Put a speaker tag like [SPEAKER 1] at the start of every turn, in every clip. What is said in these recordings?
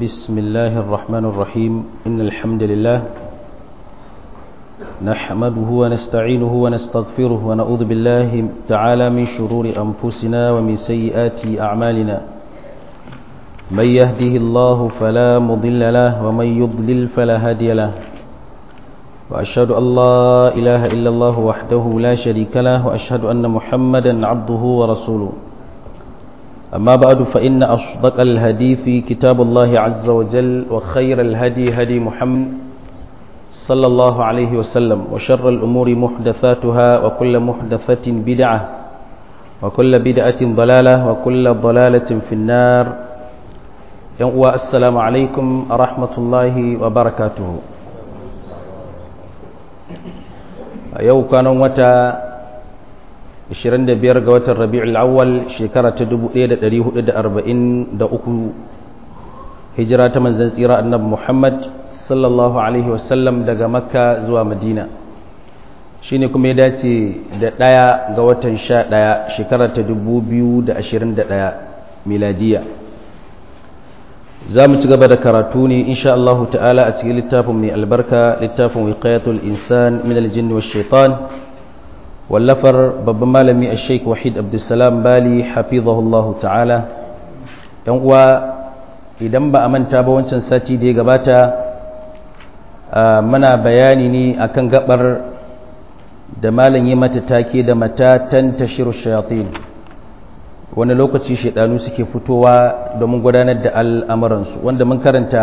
[SPEAKER 1] بسم الله الرحمن الرحيم إن الحمد لله نحمده ونستعينه ونستغفره ونعوذ بالله تعالى من شرور أنفسنا ومن سيئات أعمالنا من يهده الله فلا مضل له ومن يضلل فلا هادي له وأشهد أن لا إله إلا الله وحده لا شريك له وأشهد أن محمدا عبده ورسوله أما بعد فإن أصدق الهدي كتاب الله عز وجل وخير الهدي هدي محمد صلى الله عليه وسلم وشر الأمور محدثاتها وكل محدثة بدعة وكل بدعة ضلالة وكل ضلالة في النار السلام عليكم ورحمة الله وبركاته yau kwanan wata 25 ga watan rabi'ul awwal shekara ta 1443 hijira ta manzon tsira annabi Muhammad sallallahu alaihi wasallam daga makka zuwa madina shine kuma ya dace da ɗaya ga watan 11 shekara ta 2021 miladiya za mu ci gaba da karatu ne insha Allah ta'ala a cikin littafin mai albarka littafin wiqayatul insan min aljinni wash shaitan wallafar babban malami a sheik wahid abdulsalam bali hafizahullah ta'ala yan uwa idan ba a manta ba wancan sati da ya gabata mana bayani ne akan gabar da malam yi mata take da matatan tashiru shayatin wani lokaci shaidanu suke fitowa domin gudanar da al'amuransu wanda mun karanta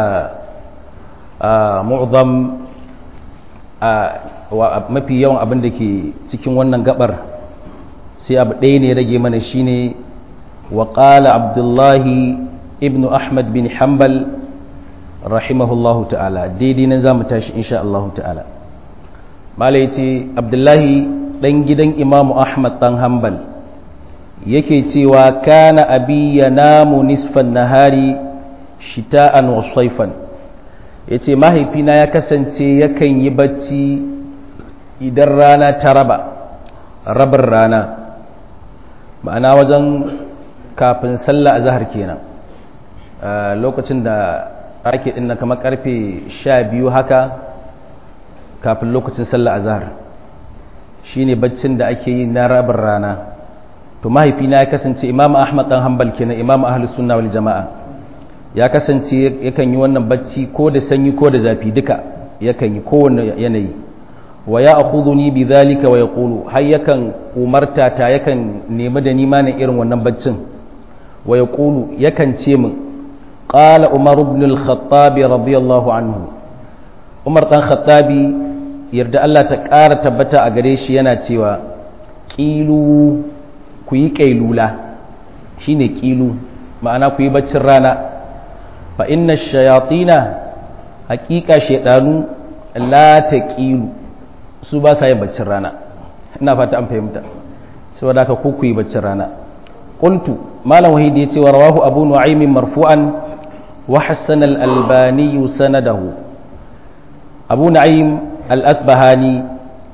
[SPEAKER 1] a mu'zam a mafi yawan abin da ke cikin wannan gabar sai abu ɗaya ne rage mana shine wa ƙala abdullahi ibn ahmad bin hanbal rahimahullahu ta'ala daidai nan za mu tashi insha Allah ta'ala mala ya ce abdullahi ɗan gidan imamu ahmad ɗan hanbal yake cewa kana abi ya namu nisfan nahari shita'an wa saifan ya ce mahaifina ya kasance yakan yi bacci idan rana ta raba rabar rana ma'ana wajen kafin sallah a zahar kenan lokacin da ake ɗin kamar karfe sha biyu haka kafin lokacin sallah a zahar shi ne baccin da ake yi na rabar rana to mahaifina ya kasance imam ahmad dan hanbal kenan imam ahlus sunna wal jama'a ya kasance yakan yi wannan bacci ko da sanyi ko da zafi duka yakan yi kowanne yanayi wa ya akhuduni bi dhalika wa yaqulu har yakan umarta ta yakan nemi da nima ne irin wannan baccin wa yaqulu yakan ce min qala umar ibn al-khattab radiyallahu anhu umar dan khattabi yarda Allah ta ƙara tabbata a gare shi yana cewa ƙilu ku yi ƙailula shi ne ƙilu ma'ana ku yi baccin rana fa inna shayatina haƙiƙa shaɗanu la ta ƙilu su ba sa yin baccin rana ina fata an fahimta saboda haka ku ku yi baccin rana qultu malam wahidi ya ce wa rawahu abu nu'aymin marfu'an wa hassan al-albani sanadahu abu nu'aym al-asbahani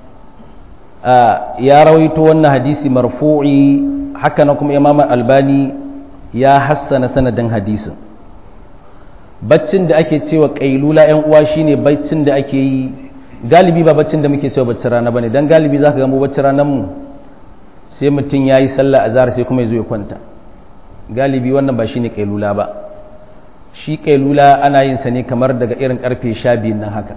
[SPEAKER 1] ya rawaito wannan hadisi marfu'i haka na kuma imam albani ya hassana sanadin hadisin baccin da ake cewa kailula yan uwa shine baccin da ake yi galibi ba baccin da muke cewa baccin rana bane dan galibi zaka ga mu baccin ranar mu sai mutum yayi sallah azhar sai kuma yazo ya kwanta galibi wannan ba shine kailula ba shi kailula ana yin sa ne kamar daga irin karfe 12 nan haka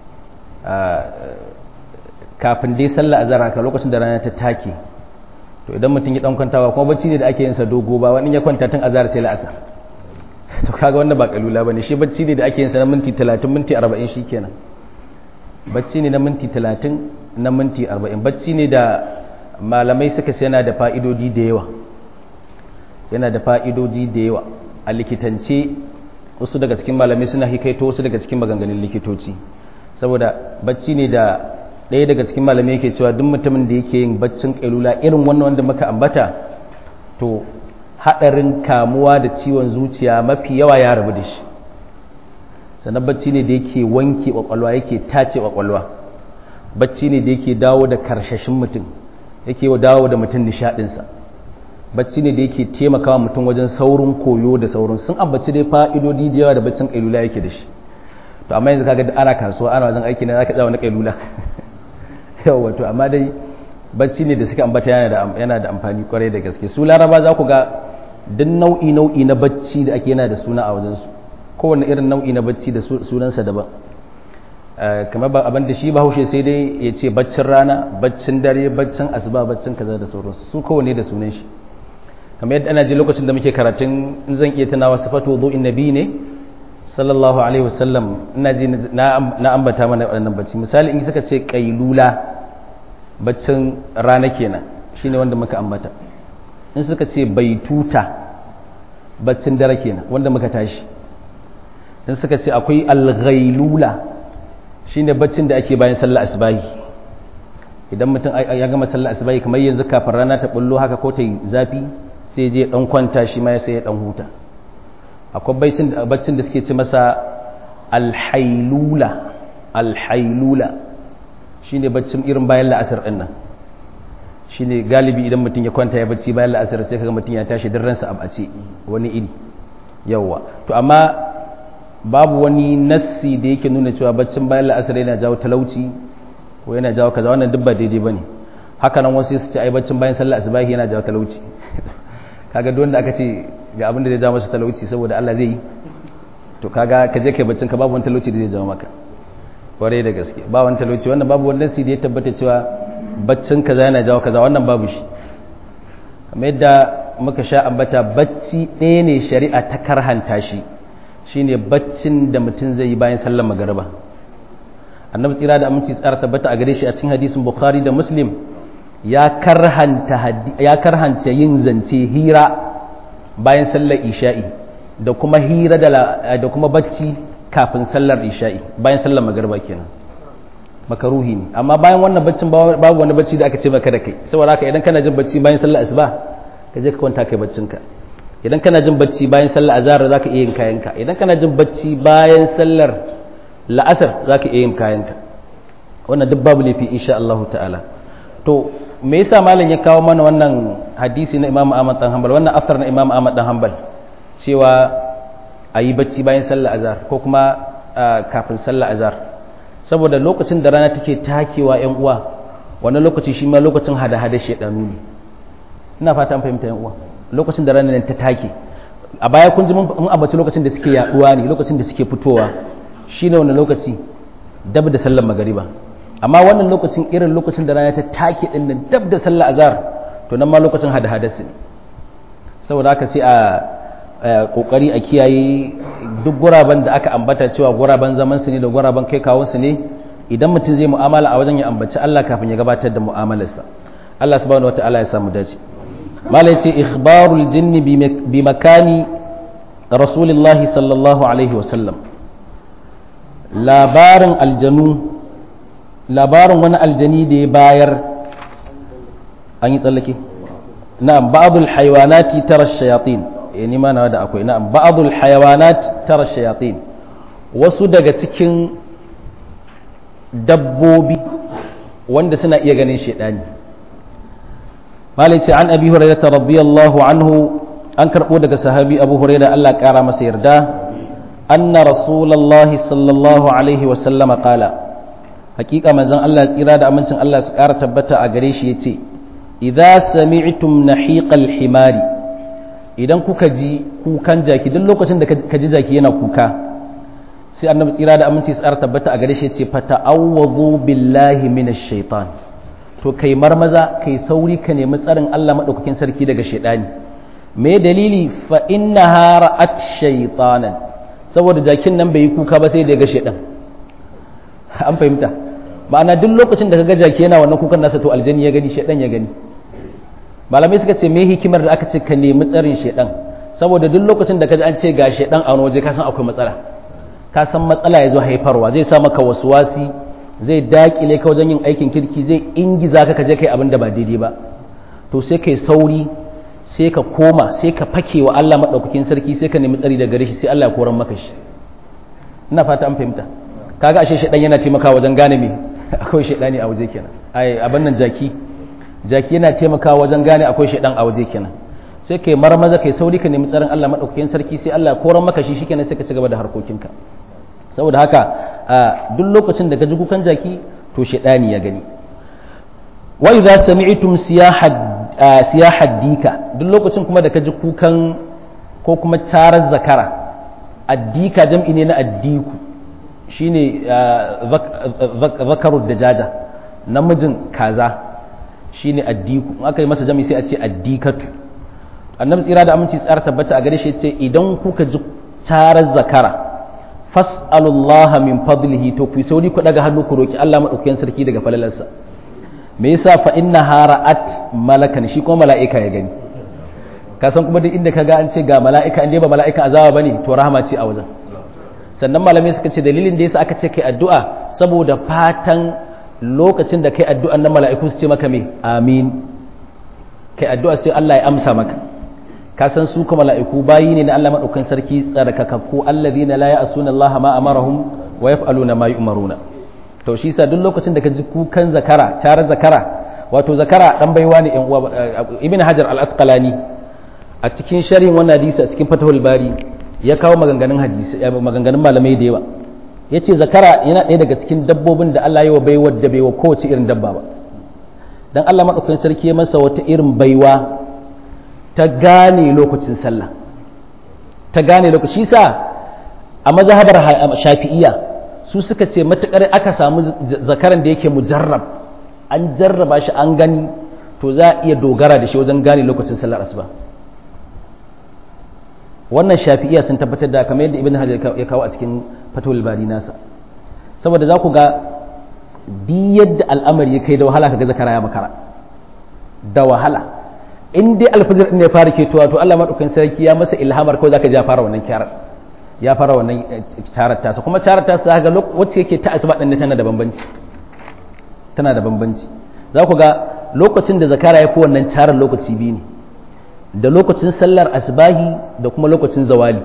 [SPEAKER 1] kafin dai sallah azhar haka lokacin da rana ta take to idan mutum ya dan kwantawa kuma bacci ne da ake yin sa dogo ba wani ya kwanta tun azhar sai la'asar to kaga wannan ba kalula bane shi bacci ne da ake yin sa na minti 30 minti 40 shikenan bacci ne na minti 30 na minti 40 bacci ne da malamai suka ce yana da fa'idodi da yawa yana da fa'idodi da yawa a likitance wasu daga cikin malamai suna hikaito wasu daga cikin maganganun likitoci saboda bacci ne da ɗaya daga cikin malamai yake cewa duk mutumin da yake yin baccin ƙailula irin wannan wanda muka ambata to haɗarin kamuwa da ciwon zuciya mafi yawa ya rabu da shi sannan bacci ne da yake wanke ƙwaƙwalwa yake tace ƙwaƙwalwa bacci ne da yake dawo da karshashin mutum yake dawo da mutum nishaɗinsa bacci ne da yake taimakawa mutum wajen saurin koyo da saurin sun ambaci dai fa'idodi da yawa da baccin kailula yake da shi to amma yanzu kaga ana kasuwa ana wajen aiki ne zaka tsaya wani kailula yawa to amma dai bacci ne da suka ambata yana da yana da amfani kwarai da gaske su laraba za ku ga duk nau'i nau'i na bacci da ake yana da suna a wajen su kowanne irin nau'i na bacci da sunansa daban kamar ba abin da shi bahaushe sai dai ya ce baccin rana baccin dare baccin asuba baccin kaza da sauransu su kowanne da sunan shi kamar yadda ana ji lokacin da muke karatun in zan iya tunawa sifatu wudu'in nabi ne sallallahu alaihi wasallam ina ji na ambata mana waɗannan bacci misali in suka ce kailula baccin rana kenan shine wanda muka ambata in suka ce baituta baccin dare kenan wanda muka tashi in suka ce akwai alghailula shine baccin da ake bayan sallar asbahi idan mutum ya gama sallar asbahi kamar yanzu kafin rana ta bullo haka ko ta yi zafi sai je dan kwanta shi ma sai ya dan huta akwai baccin da suke ce masa alhailula alhailula shine baccin irin bayan la'asar din nan shine galibi idan mutum ya kwanta ya bacci bayan la'asar sai kaga mutum ya tashi din ransa a bace wani iri yawa to amma babu wani nassi da yake nuna cewa baccin bayan la'asar yana jawo talauci ko yana jawo kaza wannan duk ba daidai bane haka nan wasu su ce ai baccin bayan sallar asubahi yana jawo talauci kaga duk wanda aka ce ga abin da zai jawo masa talauci saboda Allah zai yi to kaga ka je kai baccin ka babu wani talauci da zai jawo maka kwarai da gaske ba wani talauci wannan babu wani nassi da ya tabbata cewa baccin kaza yana jawo kaza wannan babu shi kamar yadda muka sha ambata bacci ɗaya ne shari'a ta karhanta shi shine baccin da mutum zai yi bayan sallar magariba annabi tsira da aminci tsara tabbata a gare shi a cikin hadisin bukhari da muslim ya karhanta ya karhanta yin zance hira bayan sallar isha'i da kuma hira da da kuma bacci kafin sallar isha'i bayan sallar magariba kenan makaruhi ne amma bayan wannan baccin babu wani bacci da aka ce maka da kai saboda haka idan kana jin bacci bayan sallar asuba ka je ka kwanta kai baccinka idan kana jin bacci bayan sallar azhar zaka iya yin kayanka idan kana jin bacci bayan sallar la'asar zaka iya yin kayanka wannan duk babu laifi insha Allah ta'ala to me yasa malam ya kawo mana wannan hadisi na Imam Ahmad dan Hanbal wannan aftar na Imam Ahmad dan Hanbal cewa ayi bacci bayan sallar azhar ko kuma kafin sallar azhar saboda lokacin da rana take takewa yan uwa wannan lokaci shi ma lokacin hada-hada shedanu ne ina fata an fahimta yan uwa lokacin da ranar ta take a baya kun ji mun abaci lokacin da suke yaduwa ne lokacin da suke fitowa shine wannan lokaci dab da sallar magariba amma wannan lokacin irin lokacin da rana ta take din nan dab da sallar azhar to nan ma lokacin hada hada ne saboda haka sai a kokari a kiyaye duk guraben da aka ambata cewa guraben zaman su ne da guraben kai kawun su ne idan mutum zai mu'amala a wajen ya ambaci Allah kafin ya gabatar da mu'amalarsa Allah subhanahu wataala ya samu dace mala ce ikhbarul jinni bi makani rasulillahi sallallahu alaihi wasallam labarin aljanu labarin wani aljani da ya bayar an yi tsallake na'am ba'dul haywanati tara shayatin eh ni ma na da akwai na'am ba'dul hayawanat tara shayatin wasu daga cikin dabbobi wanda suna iya ganin shedani malai ce an abi hurairah radiyallahu anhu an karbo daga sahabi abu hurairah Allah kara masa yarda anna rasulullahi sallallahu alaihi wa sallama qala hakika manzon Allah tsira da amincin Allah su kara tabbata a gare shi yace idza sami'tum nahiqal himari idan kuka ji kukan jaki duk lokacin da ka ji jaki yana kuka sai annabi tsira da aminci su kara tabbata a gare shi yace fata'awwadhu billahi minash shaitan to kai marmaza kai sauri ka nemi tsarin Allah maɗaukakin sarki daga shaidani me dalili fa inna ra'at shaytanan saboda jakin nan bai yi kuka ba sai da ga shaidan an fahimta ma'ana duk lokacin da kaga jaki yana wannan kukan nasa to aljani ya gani shaidan ya gani malamai suka ce me hikimar da aka ce ka nemi tsarin shaidan saboda duk lokacin da kaji an ce ga shaidan a waje ka san akwai matsala ka san matsala ya zo haifarwa zai sa maka wasuwasi zai dakile ka wajen yin aikin kirki zai ingiza ka kaje kai abin da ba daidai ba to sai kai sauri sai ka koma sai ka fake wa Allah madaukakin sarki sai ka nemi tsari daga gare shi sai Allah ya koran maka shi ina fata an fahimta kaga ashe shedan yana taimakawa wajen gane me akwai shedani a waje kenan ai abin nan jaki jaki yana taimakawa wajen gane akwai shedan a waje kenan sai kai marmaza kai sauri ka nemi tsarin Allah madaukakin sarki sai Allah ya koran maka shi shikenan sai ka ci gaba da harkokinka saboda haka duk lokacin da ka ji kukan jaki to shedani ya gani wa idza sami'tum siyahad dika duk lokacin kuma da ka ji kukan ko kuma tarar zakara addika jam'i ne na addiku shine zakarud dajaja namijin kaza shine addiku in aka yi masa jam'i sai a ce addikatu annabi tsira da aminci tsara tabbata a gare shi ce idan kuka ji tarar zakara fas'alullaha min fadlihi to ku sauri ku daga hannu ku roki Allah madaukakin sarki daga falalarsa me yasa fa inna hara'at malakan shi kuma mala'ika ya gani ka san kuma duk inda ka ga an ce ga mala'ika in dai ba mala'ika azaba bane to rahama ce a wajen sannan malamai suka ce dalilin da yasa aka ce kai addu'a saboda fatan lokacin da kai addu'an nan mala'iku su ce maka me amin kai addu'a sai Allah ya amsa maka ka san su kuma mala'iku bayi ne na Allah madaukakin sarki tsarkakakku alladhina la ya'suna Allah ma amarahum wa yaf'aluna ma yu'maruna to shi sa duk lokacin da ka ji kukan zakara cara zakara wato zakara dan baiwa ne yan uwa ibn hajar al-asqalani a cikin sharhin wannan hadisi a cikin fatahul bari ya kawo maganganun hadisi maganganun malamai da yawa yace zakara yana ɗaya daga cikin dabbobin da Allah ya wa baiwa da baiwa kowace irin dabba ba dan Allah madaukakin sarki ya masa wata irin baiwa ta gane lokacin sallah ta gane lokaci shi sa a mazhabar shafi'iyya su suka ce matukar aka samu zakaran da yake mujarrab an jarraba shi an gani to za a iya dogara da shi wajen gane lokacin sallar asuba wannan shafi'iya sun tabbatar da kamar yadda ibn hajar ya kawo a cikin fatul bari nasa saboda za ku ga di yadda al'amari ya kai da wahala kaga zakara ya makara da wahala in dai alfajir ne ya fara ketowa to Allah madaukakin sarki ya masa ilhamar ko zaka ji ya fara wannan kyarar ya fara wannan tarar tasa kuma tarar tasa ga wacce yake ta asuba din tana da bambanci tana da bambanci za ku ga lokacin da zakara ya fi wannan tarar lokaci biyu ne da lokacin sallar asbahi da kuma lokacin zawali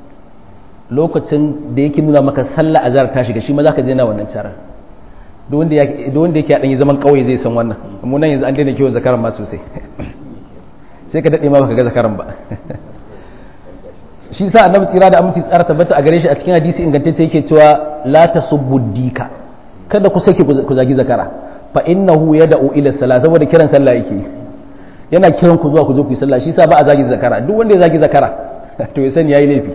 [SPEAKER 1] lokacin da yake nuna maka sallar azhar ta shiga shi ma zaka je na wannan tarar duk wanda yake duk wanda yake dan zaman kauye zai san wannan mu nan yanzu an daina kiwon zakaran ma sosai sai ka dade ma baka ga zakaran ba shi sa annabi tsira da aminci tsara tabbata a gare shi a cikin hadisi ingantacce yake cewa la tasubbu dika kada ku sake ku zagi zakara fa innahu yad'u ila salat saboda kiran sallah yake yana kiran ku zuwa ku zo ku yi sallah shi sa ba a zagi zakara duk wanda ya zagi zakara to ya sani yayi laifi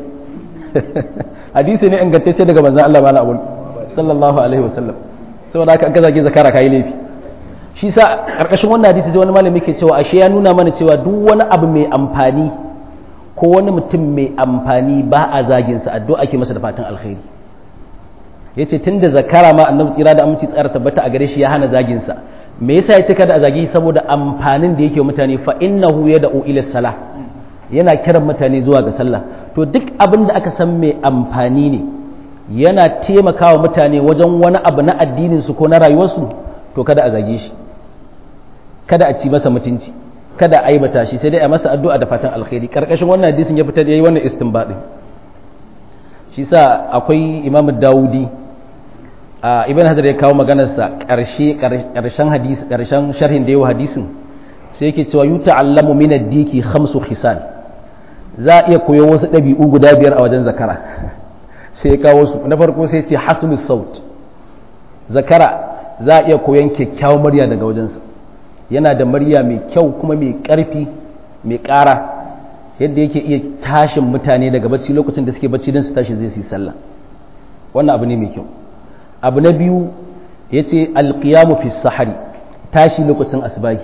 [SPEAKER 1] hadisi ne ingantacce daga manzon Allah mala abul sallallahu alaihi wasallam saboda haka an ka zagi zakara kai laifi shi sa karkashin wannan hadisi sai wani malami ke cewa ashe ya nuna mana cewa duk wani abu mai amfani ko wani mutum mai amfani ba a zaginsa addu'a ake masa da fatan alkhairi ya ce tun da zakara ma annabi tsira da aminci tsara tabbata a gare shi ya hana zaginsa me yasa ya ce kada a zagi saboda amfanin da yake mutane fa innahu yad'u ila salah yana kiran mutane zuwa ga sallah to duk abin da aka san mai amfani ne yana taimakawa mutane wajen wani abu na addinin su ko na rayuwarsu to kada a zage shi kada a ci masa mutunci kada a aibata shi sai dai a masa addu'a da fatan alkhairi karkashin wannan hadisin ya fitar yayi wannan istinbadin shi sa akwai Imam Dawudi a Ibn Hajar ya kawo maganar sa karshe karshen hadisi karshen sharhin da yawa hadisin sai yake cewa yuta'allamu min ad-diki khamsu khisal za a iya koyo wasu ɗabi'u guda biyar a wajen zakara sai ya kawo su na farko sai ce hasnus saut zakara za a iya koyon kyakkyawar murya daga wajensa yana da murya mai kyau kuma mai ƙarfi mai ƙara yadda yake iya tashin mutane daga bacci lokacin da suke bacci don su tashi zai su yi sallah wannan abu ne mai kyau abu na biyu ya ce alƙiyamu fi sahari tashi lokacin asibahi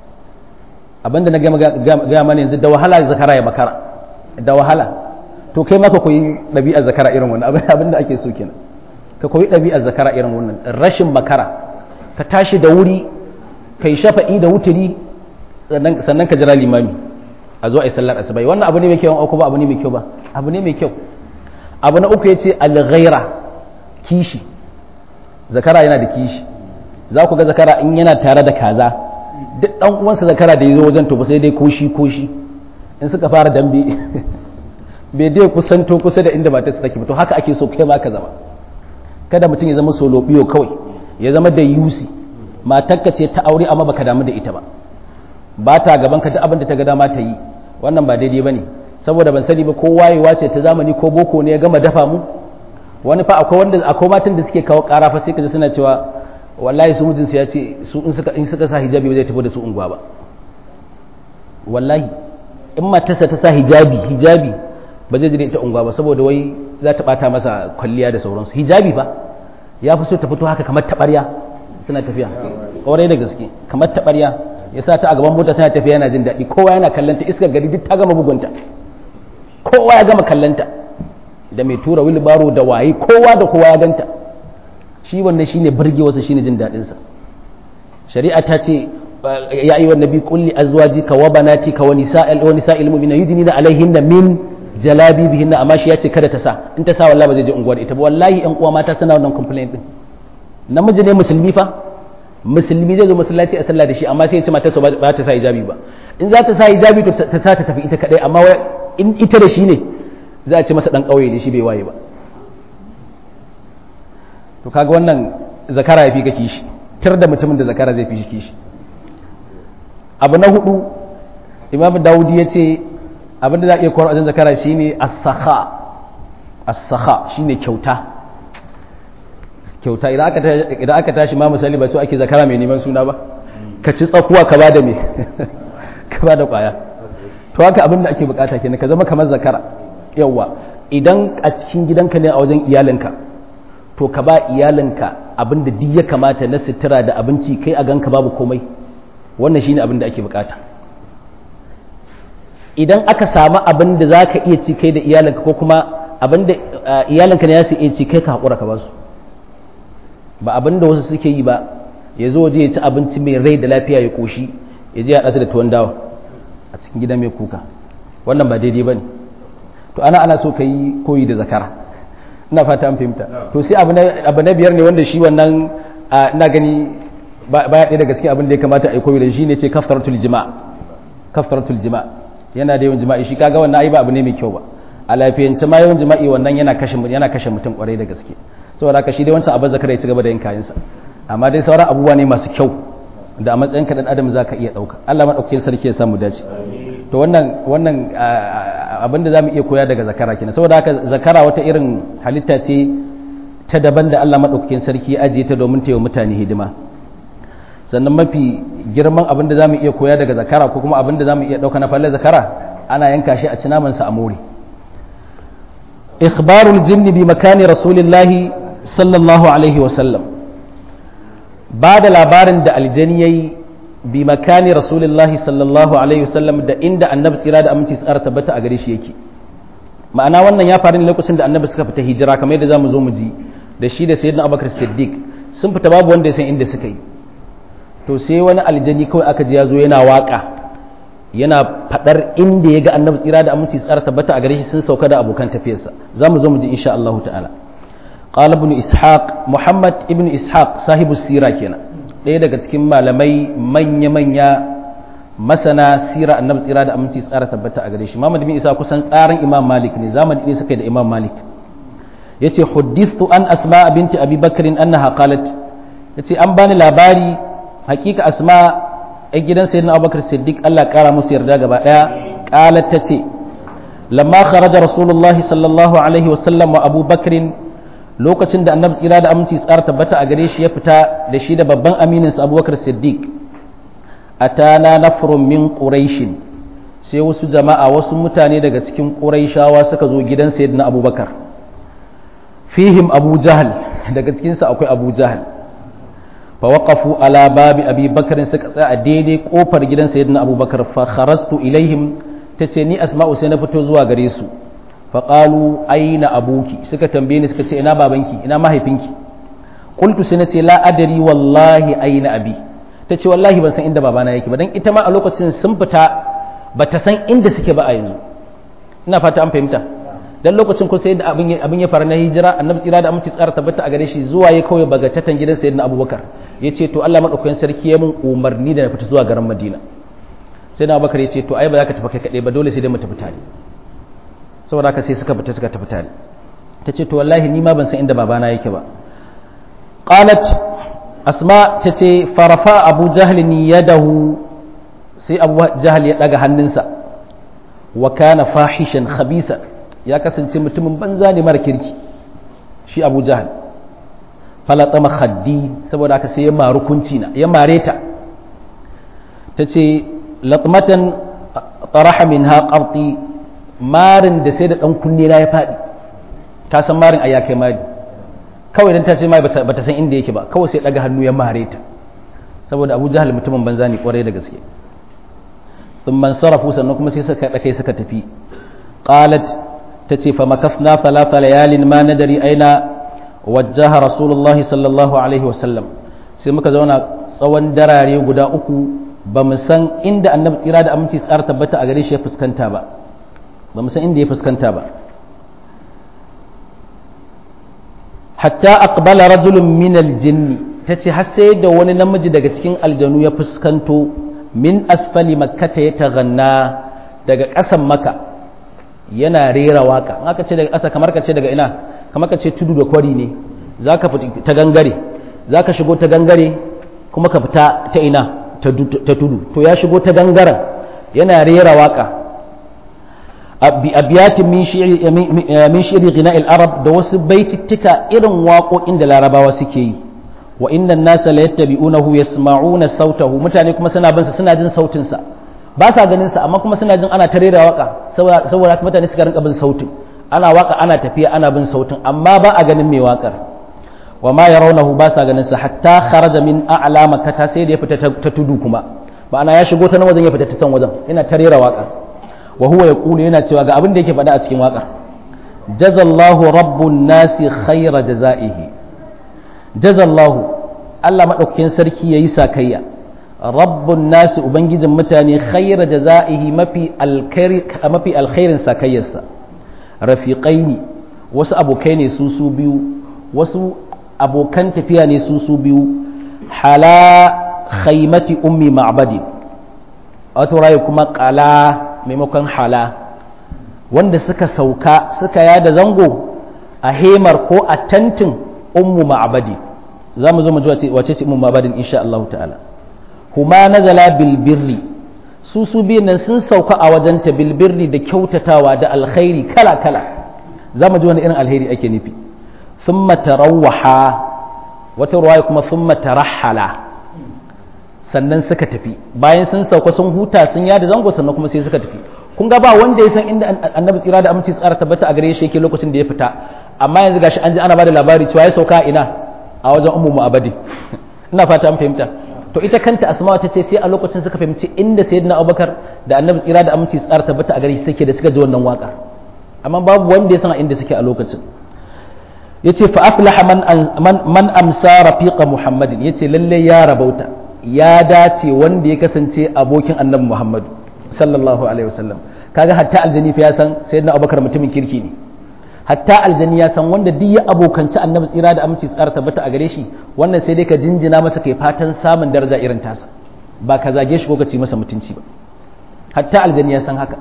[SPEAKER 1] abinda na gaya mana yanzu da wahala zakara ya makara da wahala to kai maka koyi ɗabi'ar zakara irin wannan abin da ake so kenan ka koyi ɗabi'ar zakara irin wannan rashin makara ka tashi da wuri kai shafa'i da wuturi sannan ka jira limami a zo a yi sallar asubai wannan abu ne mai kyau ko ba abu ne mai kyau ba abu ne mai kyau abu na uku ya ce alghaira kishi zakara yana da kishi za ku ga zakara in yana tare da kaza duk dan uwansa zakara da ya zo wajen to ba sai dai koshi koshi in suka fara dambe bai dai kusanto kusa da inda matarsa take to haka ake so kai ma ka zama kada mutum ya zama solo biyo kawai ya zama da yusi matarka ce ta aure amma baka damu da ita ba ba ta gaban ka duk abin da ta ga dama ta yi wannan ba daidai bane saboda ban sani ba ko wayewa ce ta zamani ko boko ne ya gama dafa mu wani fa akwai wanda akwai matan da suke kawo ƙara fa sai kaji suna cewa wallahi su mijinsu ya ce su in suka in suka sa hijabi ba zai tafi da su unguwa ba wallahi in matarsa ta sa hijabi hijabi ba zai je da ita unguwa ba saboda wai za ta bata masa kwalliya da sauransu hijabi fa ya fi so ta fito haka kamar taɓarya suna tafiya ƙwarai da gaske kamar taɓarya ya sa ta a gaban mota suna tafiya yana jin daɗi kowa yana kallanta iskar gari duk ta gama bugunta kowa ya gama kallanta da mai tura wilbaro da waye kowa da kowa ya ganta shi wannan shine burge wasu shine jin daɗinsa shari'a ta ce ya ayyuha nabi qul li azwajika wa banatika wa nisa'il wa nisa'il mu'minina yudnina alaihinna min jalabibihinna amma shi ya ce kada ta sa in ta sa wallahi ba zai je unguwar ita ba wallahi yan uwa mata suna wannan complaint din namiji ne musulmi fa musulmi zai zo masallaci a sallah da shi amma sai ya ce matarsa ba ta sa hijabi ba in za ta sa hijabi to ta sa ta tafi ita kadai amma in ita da shi ne za a ce masa dan kauye ne shi bai waye ba to kaga wannan zakara ya fi ka kishi tir da mutumin da zakara zai fi shi kishi abu na hudu imam dawudi ya ce abin da za a iya kowar wajen zakara shine as-sakha as-sakha shine kyauta kyauta idan aka tashi ma misali ba to ake zakara mai neman suna ba ka ci tsakuwa ka bada me ka bada kwaya to haka abin da ake bukata kenan ka zama kamar zakara yawa idan a cikin gidanka ne a wajen iyalinka to ka ba iyalinka abin da duk ya kamata na sutura da abinci kai a ganka babu komai wannan shine abin da ake bukata idan aka samu abin da za ka iya ci kai da iyalinka ko kuma abin da iyalinka ne ya su iya ci kai ka haƙura ka ba su ba abin da wasu suke yi ba ya zo waje ya ci abinci mai rai da lafiya ya koshi ya je ya ɗasa da tuwon dawa a cikin gida mai kuka wannan ba daidai ba ne to ana ana so ka yi koyi da zakara ina fata an fahimta to sai abu na biyar ne wanda shi wannan ina gani baya ɗaya daga cikin abin da ya kamata a yi koyi da shi ne ce kaftaratul jima kaftaratul jima yana da yawan jima'i shi kaga wannan ai ba abu ne mai kyau ba a lafiyance ma yawan jima'i wannan yana kashe yana kashe mutum kwarai da gaske saboda haka shi dai wancan abin zakara ya ci gaba da yin kayansa amma dai sauran abubuwa ne masu kyau da a matsayin ka dan adam zaka iya dauka Allah madaukakin sarki ya samu dace to wannan wannan abin da zamu iya koya daga zakara kenan saboda haka zakara wata irin halitta ce ta daban da Allah madaukakin sarki ya ajiye ta domin ta yi mutane hidima sannan mafi girman abin da zamu iya koya daga zakara ko kuma abin da zamu iya dauka na falle zakara ana yanka shi a ci naman sa a more ikhbarul jinni bi makani rasulillahi sallallahu alaihi wa sallam ba da labarin da aljani ya yi bi makani rasulullahi sallallahu alaihi wasallam da inda annabi tsira da aminci tsara tabbata a gare shi yake ma'ana wannan ya faru ne lokacin da annabi suka fita hijira kamar yadda zamu zo mu ji da shi da sayyidina abubakar siddiq sun fita babu wanda ya san inda suka yi to sai wani aljani kawai aka ji ya zo yana waka yana fadar inda ya ga annabi tsira da aminci tsara tabbata a gare shi sun sauka da abokan tafiyarsa zamu zo mu ji insha Allah ta'ala قال ابن إسحاق محمد ابن إسحاق صاحب السيرة كنا ɗaya daga cikin malamai manya-manya masana sira annabi tsira da aminci tsara tabbata a gare shi Muhammad bin Isa kusan tsarin Imam Malik ne zamani ne suka da Imam Malik yace huddithu an Asma binti Abi Bakr annaha qalat yace an bani labari hakika Asma ai gidan sayyidina Abubakar Siddiq Allah kara musu yarda gaba daya qalat tace lamma kharaja rasulullahi sallallahu alaihi wasallam wa Abu Bakr lokacin da annabi tsira da aminci tsara tabbata a gare shi ya fita da shi da babban aminin sa abubakar siddiq atana nafrun min quraishin sai wasu jama'a wasu mutane daga cikin quraishawa suka zo gidan sayyidina abubakar fihim abu jahal daga cikin sa akwai abu jahal fa waqafu ala babi abi bakar suka tsaya a daidai kofar gidan sayyidina abubakar fa kharastu ilaihim tace ni asma'u sai na fito zuwa gare su faƙalu aina abuki suka tambaye ni suka ce ina babanki ina mahaifinki qultu sai nace la adari wallahi aina abi tace wallahi ban san inda babana yake ba dan ita ma a lokacin sun fita bata san inda suke ba a yanzu ina fata an fahimta dan lokacin ko sai da abin abin ya fara na hijira annabi tsira da aminci tsara tabbata a gare shi zuwa ya kawai bagatatan gidan sayyidina abubakar yace to Allah madaukakin sarki ya mun umarni da na fita zuwa garin madina sayyidina abubakar yace to ai ba za ka tafi kai kadai ba dole sai dai mu tafi tare saboda haka sai suka fita suka tafi tare ta ce to wallahi ni ma ban san inda babana yake ba qalat asma ta ce farafa abu jahl ni yadahu sai abu jahl ya daga hannunsa wa kana fahishan khabisa ya kasance mutumin banza ne mara kirki shi abu jahal falatama khaddi saboda haka sai ya maru kunci na ya mare ta ta ce latmatan taraha min haƙarti marin da sai da ɗan kunne na ya faɗi ta san marin a ya kai mari kawai don ta ce mai bata san inda yake ba kawai sai ɗaga hannu ya mare ta saboda abu jahal mutumin banza ne kwarai da gaske sun man sarrafu sannan kuma sai suka kai suka tafi qalat ta ce fa makafna thalatha layalin ma nadari aina wajjaha rasulullahi sallallahu alaihi wasallam sai muka zauna tsawon darare guda uku ba mu san inda annabi tsira da aminci tsara tabbata a gare shi ya fuskanta ba ba mu san inda ya fuskanta ba hatta aqbala rajulun min aljinni tace har sai da wani namiji daga cikin aljanu ya fuskanto min asfali makkata ya taganna daga ƙasan maka yana rera waka aka ce daga ƙasa kamar ka ce daga ina kamar ka ce tudu da kwari ne za ka fita ta gangare za ka shigo ta gangare kuma ka fita ta ina ta tudu to ya shigo ta gangaren yana rera waka abiyatin min shiri gina arab da wasu baitittika irin waƙoƙin da larabawa suke yi wa inna nasa la yattabi'unahu yasma'una sautahu mutane kuma suna bin sa suna jin sautin sa ba sa ganin sa amma kuma suna jin ana ta rera waka saboda mutane suka rinka bin sautin ana waka ana tafiya ana bin sautin amma ba a ganin mai wakar wa ma yarawnahu ba sa ganin sa hatta kharaja min a'la makkata sai da ya fita ta tudu kuma ba ana ya shigo ta nan wajen ya fita ta can wajen yana ta rera waka wa huwa yaqulu yana cewa ga abin da yake faɗa a cikin wakar jazallahu rabbun nasi khayra jazaihi jazallahu Allah madaukakin sarki yayi sakayya rabbun nasi ubangijin mutane khayra jazaihi mafi alkhairi mafi alkhairin sakayyarsa rafiqaini wasu abokai ne su su biyu wasu abokan tafiya ne su su biyu hala khaimati ummi ma'badi wato rayu kuma qala maimakon hala wanda suka sauka suka yada zango a hemar ko a tantin ummu ma'badi za mu zo mu ji wace ce ummu ma'badin insha Allah ta'ala huma nazala bil birri su su biyun nan sun sauka a wajenta bil birri da kyautatawa da alkhairi kala kala za mu ji wani irin alheri ake nufi thumma tarawwaha wata ruwaya kuma thumma tarahala sannan suka tafi bayan sun sauka sun huta sun yada zango sannan kuma sai suka tafi kun ga ba wanda ya san inda annabi tsira da aminci tsara tabbata a gare shi yake lokacin da ya fita amma yanzu gashi an ji ana bada labari cewa ya sauka ina a wajen ummu mu'abadi ina fata an fahimta to ita kanta asma ta ce sai a lokacin suka fahimci inda sayyidina abubakar da annabi tsira da aminci tsara tabbata a gare shi suke da suka ji wannan waka amma babu wanda ya san inda suke a lokacin yace fa aflaha man man, man amsa rafiqa muhammadin yace lalle ya rabauta ya dace wanda ya kasance abokin annabi muhammadu sallallahu alaihi wasallam kaga hatta aljani fa ya san sayyidina abubakar mutumin kirki ne hatta aljani ya san wanda duk ya abokanci annabi tsira da aminci tsara tabbata a gare shi wannan sai dai ka jinjina masa kai fatan samun daraja irin tasa ba ka zage shi ko ka ci masa mutunci ba hatta aljani ya san haka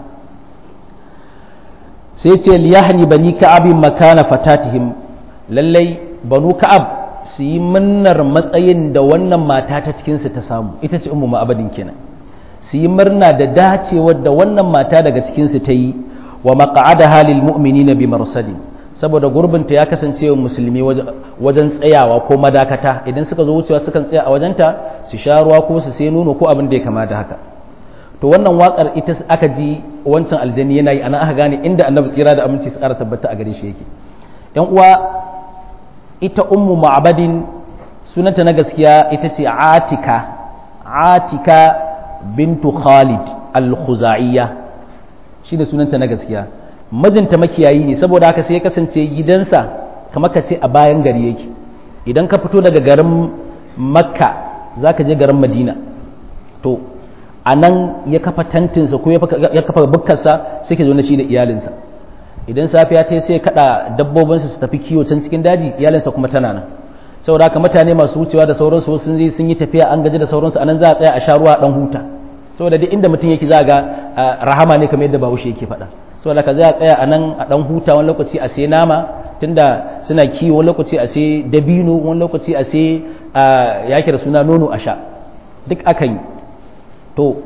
[SPEAKER 1] sai ce liyahni bani ka'ab makana fatatihim lallai banu ka'ab su yi munnar matsayin da wannan mata ta cikin su ta samu ita ce ummu ma'abadin kenan su yi murna da dacewar da wannan mata daga cikin su ta yi wa maqa'ada halil mu'minina bi marsadi saboda gurbinta ya kasance wa musulmi wajen tsayawa ko madakata idan suka zo wucewa sukan tsaya a wajenta su sha ruwa ko su sai nono ko abin da ya kama da haka to wannan wakar ita aka ji wancan aljani yana yi ana aka gane inda annabi tsira da aminci su ƙara tabbata a gare shi yake yan uwa ita ummu ma'abadin sunanta na gaskiya ita ce atika atika bintu khalid al-khuzaiya shine sunanta na gaskiya mijinta makiyayi ne saboda haka sai ya kasance gidansa kamar ka ce a bayan gari yake idan ka fito daga garin makka za ka je garin madina to a nan ya kafa tantinsa ko ya kafa bukkarsa sai ke zo na shi da iyalinsa idan safiya ta sai ya kada dabbobinsa su tafi kiwo can cikin daji iyalinsa kuma tana nan saboda haka mutane masu wucewa da sauransu sun yi sun yi tafiya an gaji da sauransu anan za a tsaya a sha ruwa dan huta saboda duk inda mutum yake za ga rahama ne kamar yadda bahaushe yake faɗa saboda ka za a tsaya a nan a dan huta wani lokaci a sai nama tunda suna kiwo wani lokaci a sai dabino wani lokaci a sai yake da suna nono a sha duk akan yi to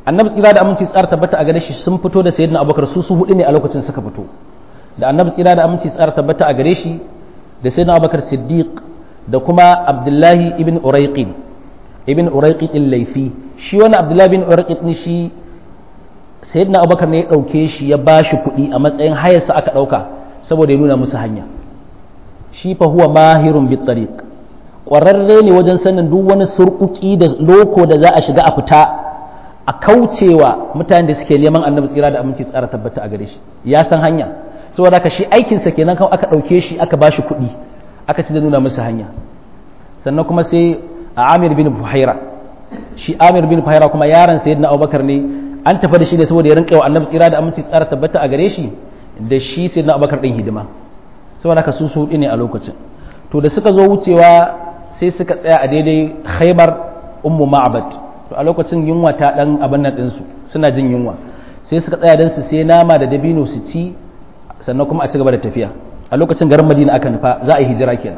[SPEAKER 1] annabi tsira da aminci tsara tabbata a gare shi sun fito da sayyidina abubakar su su hudu ne a lokacin suka fito da annabi tsira da aminci tsara tabbata a gare shi da sayyidina abubakar siddiq da kuma abdullahi ibn uraiqin ibn uraiqin laifi shi wani abdullahi ibn uraiqin ne shi sayyidina abubakar ne ya dauke shi ya bashi kuɗi a matsayin hayarsa aka dauka saboda ya nuna musu hanya shi fa huwa mahirun bit tariq ƙwararre ne wajen sanin duk wani surkuki da loko da za a shiga a fita a kaucewa mutanen da suke neman annabi tsira da aminci tsara tabbata a gare shi ya san hanya saboda haka shi aikinsa kenan kan aka ɗauke shi aka ba shi kuɗi aka ci da nuna musu hanya sannan kuma sai a amir bin buhaira shi amir bin buhaira kuma yaron sayyidina abubakar ne an tafi da shi ne saboda ya rinka wa annabi tsira da aminci tsara tabbata a gare shi da shi sayyidina abubakar din hidima saboda haka su su ne a lokacin to da suka zo wucewa sai suka tsaya a daidai khaybar ummu ma'bad to a lokacin yunwa ta dan abin nan ɗinsu suna jin yunwa sai suka tsaya don su sai nama da dabino su ci sannan kuma a ci gaba da tafiya a lokacin garin madina aka nufa za a yi hijira kenan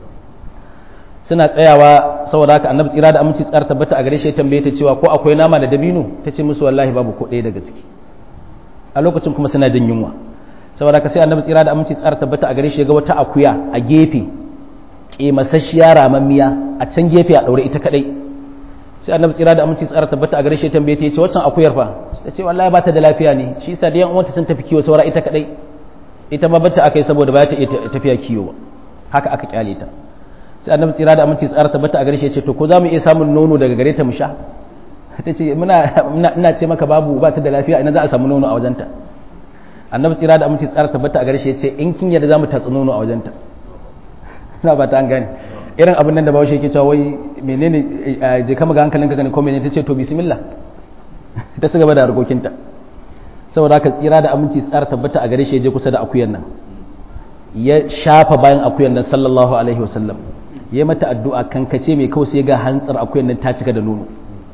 [SPEAKER 1] suna tsayawa saboda haka annabi tsira da aminci tsara tabbata a gare shi tambaye ta cewa ko akwai nama da dabino ta ce musu wallahi babu ko ɗaya daga ciki a lokacin kuma suna jin yunwa saboda haka sai annabi tsira da aminci tsara tabbata a gare shi ga wata akuya a gefe kemasasshiya ramammiya a can gefe a ɗaure ita kadai sai annabi tsira da aminci tsara tabbata a gare shi tambaye ta yace waccan akuyar fa ta ce wallahi ba ta da lafiya ne shi yasa da yan uwanta sun tafi kiwo saura ita kadai ita ma bata akai saboda ba ta iya tafiya kiwo ba haka aka kyale ta sai annabi tsira da aminci tsara tabbata a gare shi yace to ko za mu iya samun nono daga gare ta mu sha ta ce muna ina ce maka babu ba ta da lafiya ina za a samu nono a wajenta annabi tsira da aminci tsara tabbata a gare shi yace in kin yarda za mu tatsi nono a wajenta ina ba ta an gane irin abin nan da bawashi yake cewa wai menene je kama ga hankalinka gani ko menene tace to bismillah ta ci gaba da harkokinta saboda haka tsira da aminci tsara tabbata a gare shi je kusa da akuyan nan ya shafa bayan akuyan nan sallallahu alaihi wasallam ya mata addu'a kankace mai kawai sai ga hantsar akuyan nan ta cika da nono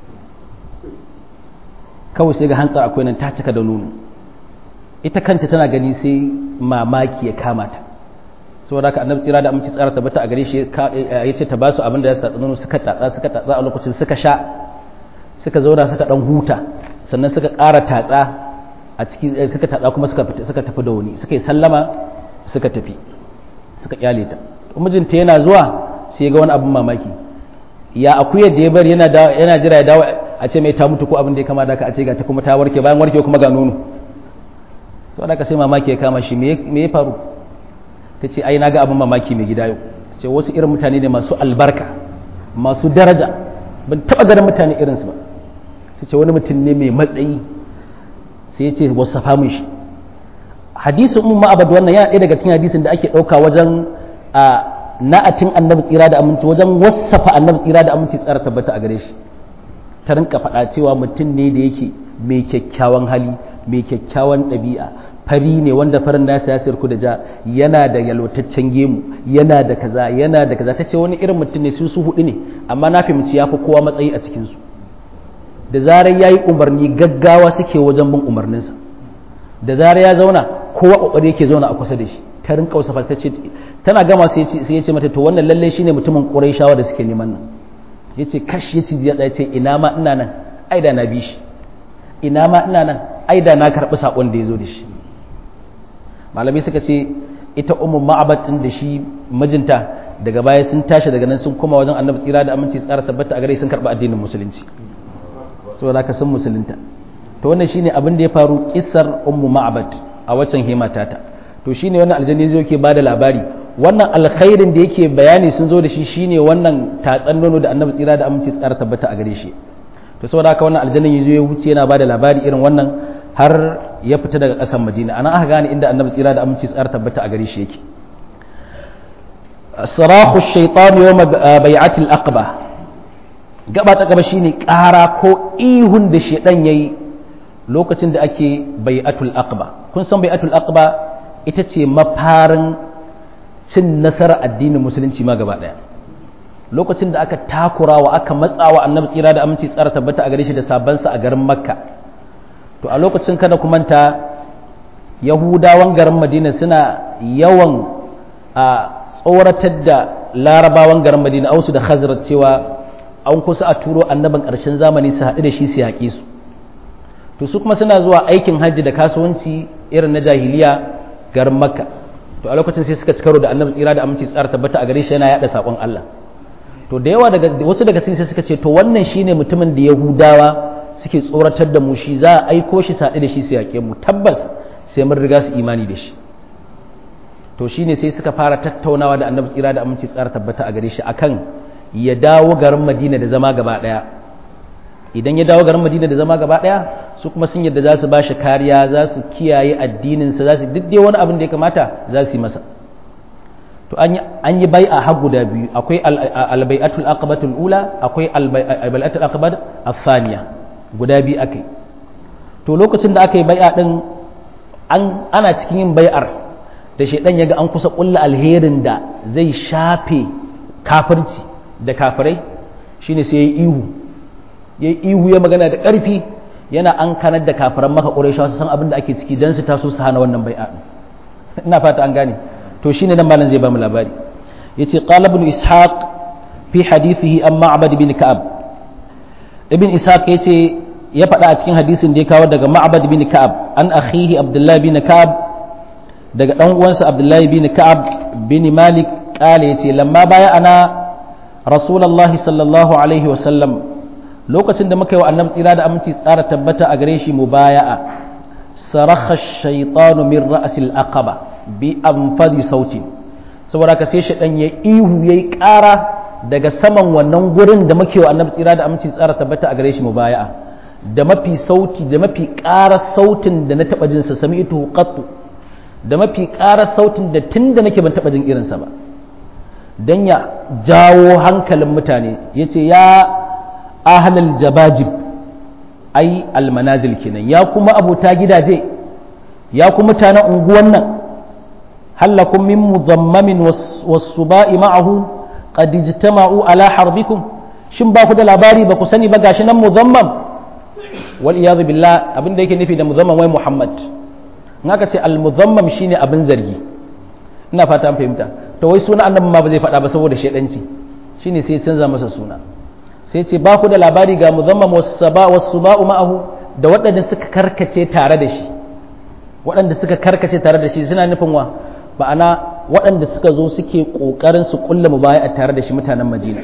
[SPEAKER 1] kawai sai ga hantsar akuyan nan ta cika da nono ita kanta tana gani sai mamaki ya kama ta saboda haka annabi tsira da aminci tsara tabbata a gare shi ya ce ta ba su abin da ya tatsa nono suka tatsa suka tatsa a lokacin suka sha suka zauna suka dan huta sannan suka ƙara tatsa a ciki suka tatsa kuma suka suka tafi da wani suka yi sallama suka tafi suka kyale ta mijinta yana zuwa sai ga wani abin mamaki ya akuyar da ya bari yana yana jira ya dawo a ce mai ta mutu ko abin da ya kama da ka a ce ga ta kuma ta warke bayan warke kuma ga nono saboda ka sai mamaki ya kama shi me ya faru ta ce ai na ga abin mamaki mai gida yau ce wasu irin mutane ne masu albarka masu daraja ban taba ganin mutane irinsu ba ta ce wani mutum ne mai matsayi sai ya ce wasu safa shi hadisin umma abad wannan yana ɗaya daga cikin hadisin da ake ɗauka wajen a na'atin annabi tsira da aminci wajen wasafa annabi tsira da aminci tsara tabbata a gare shi ta rinka faɗa cewa mutum ne da yake mai kyakkyawan hali mai kyakkyawan ɗabi'a fari ne wanda farin nasa ya sirku da ja yana da yalwataccen gemu yana da kaza yana da kaza ta ce wani irin mutum ne su su hudu ne amma na fahimci ya fi kowa matsayi a cikinsu da zarar ya yi umarni gaggawa suke wajen bin umarninsa da zarar ya zauna kowa kokari yake zauna a kusa da shi ta rinka wasa ta ce tana gama sai ya ce mata to wannan lalle shine mutumin quraishawa da suke neman nan yace kash yace ya ce ina ma ina nan ai da na bi shi ina ma ina nan ai da na karbi sakon da ya zo da shi malamai suka ce ita ummu ma'abad din da shi mijinta daga baya sun tashi daga nan sun koma wajen annabi tsira da aminci tsara tabbata a gare sun karba addinin musulunci saboda haka sun musulunta to wannan shine abin da ya faru kissar ummu ma'abad a waccan himatata to shine wannan aljanni zai yake bada labari wannan alkhairin da yake bayani sun zo da shi shine wannan tatsan nono da annabi tsira da aminci tsara tabbata a gare shi to saboda haka wannan aljannin yazo ya wuce yana bada labari irin wannan har ya fita daga ƙasar madina ana aka gane inda annabi tsira da aminci tsara tabbata a gare shi yake sarahu shaitan yawm bai'atil aqba gaba ta gaba shine ƙara ko ihun da shaitan yayi lokacin da ake bai'atul aqba kun san bai'atul aqba ita ce mafarin cin nasarar addinin musulunci ma gaba daya lokacin da aka takura wa aka matsawa annabi tsira da aminci tsara tabbata a gare shi da sabansa a garin makka to a lokacin kada ku manta yahudawan garin madina suna yawan a tsoratar da larabawan garin madina ausu da khazrat cewa an kusa a turo annabin ƙarshen zamani su haɗu da shi su yaƙi su to su kuma suna zuwa aikin hajji da kasuwanci irin na jahiliya garin makka to a lokacin sai suka ci karo da annabi tsira da aminci tsara tabbata a gare shi yana yada sakon Allah to da yawa daga wasu daga cikin sai suka ce to wannan shine mutumin da yahudawa suke tsoratar da mu shi za a aiko shi saɗi da shi su yaƙe mu tabbas sai mun riga su imani da shi to shine sai suka fara tattaunawa da annabi tsira da aminci tsara tabbata a gare shi akan ya dawo garin madina da zama gaba ɗaya idan ya dawo garin madina da zama gaba ɗaya su kuma sun yadda za su ba shi kariya za su kiyaye addininsa za su duk dai wani abin da ya kamata za su yi masa to an yi bai a har guda biyu akwai albai'atul aqabatul ula akwai albai'atul aqabat afaniya guda biyu akai to lokacin da aka yi bai'a din an ana cikin yin bai'ar da shedan yaga an kusa kulla alherin da zai shafe kafirci da kafirai shine sai ya ihu ya ihu ya magana da ƙarfi yana an kanar da kafiran maka ƙurayshawa su san abin da ake ciki dan su taso su hana wannan bai'a ina fata an gane to shine nan malam zai ba mu labari yace qala ibn ishaq fi hadithihi an ma'bad bin ka'ab ibn ishaq yace ya faɗa a cikin hadisin da ya kawo daga ma'bad bin ka'ab an akhihi abdullah bin ka'ab daga dan uwansa abdullah bin ka'ab bin malik qala yace lamma baya ana rasulullahi sallallahu alaihi wa sallam lokacin da muka yi wa annabi tsira da aminci tsara tabbata a gare shi mubaya'a sarakha shaytanu min ra'sil aqaba bi anfadi sauti saboda ka sai shaidan ya ihu yayi ƙara daga saman wannan gurin da muke wa annabi tsira da aminci tsara tabbata a gare shi mubaya'a da mafi sauti da mafi ƙara sautin da na taɓa jinsa sami ito qattu da mafi ƙara sautin da tun da nake ban taɓa jin irinsa ba don ya jawo hankalin mutane ya ce ya ahlal jabajib ai almanazil kenan ya kuma abota gidaje ya kuma mutanen unguwan nan هلكم من مضمم والصباء معه قد اجتمعوا على حربكم shin ba ku da labari ba ku sani ba gashi nan muzammam wal iyadu billah abin da yake nufi da muzammam wai muhammad in aka ce al muzammam shine abin zargi ina fata an fahimta to wai suna annabi ma ba zai faɗa ba saboda shedanci shine sai canza masa suna sai ce ba ku da labari ga muzammam was-saba was-suba'u ma'ahu da waɗanda suka karkace tare da shi waɗanda suka karkace tare da shi suna nufin wa ma'ana waɗanda suka zo suke ƙoƙarin su ƙulla mu baya tare da shi mutanen madina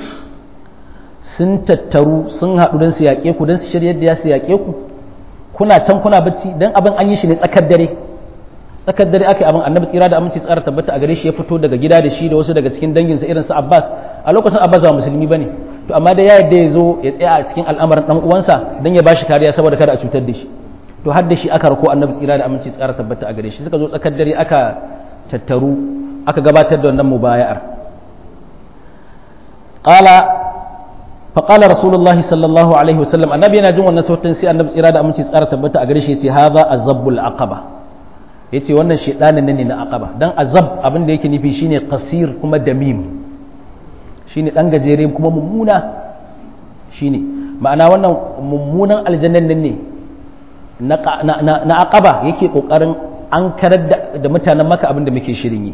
[SPEAKER 1] sun tattaru sun haɗu don su yaƙe ku don su shirya da ya su yaƙe ku kuna can kuna bacci don abin an yi shi ne tsakar dare tsakar dare aka yi abin annabi tsira da aminci tsara tabbata a gare shi ya fito daga gida da shi da wasu daga cikin danginsa irin su abbas a lokacin abbas ba musulmi ba ne to amma da ya yadda ya zo ya tsaya a cikin al'amarin ɗan uwansa don ya ba shi kariya saboda kada a cutar da shi to har da shi aka rako annabi tsira da aminci tsara tabbata a gare shi suka zo tsakar dare aka tattaru aka gabatar da wannan mubaya'ar qala fa qala rasulullahi sallallahu alaihi wasallam annabi yana jin wannan sautin sai annabi tsira da aminci tsara tabbata a gare shi yace hadha azabbul aqaba yace wannan shedanin ne na aqaba dan azab abin da yake nufi shine qasir kuma damim shine dan gajere kuma mummuna shine ma'ana wannan mummunan aljannan nan ne na aqaba yake kokarin an karar da mutanen maka abin da muke shirin yi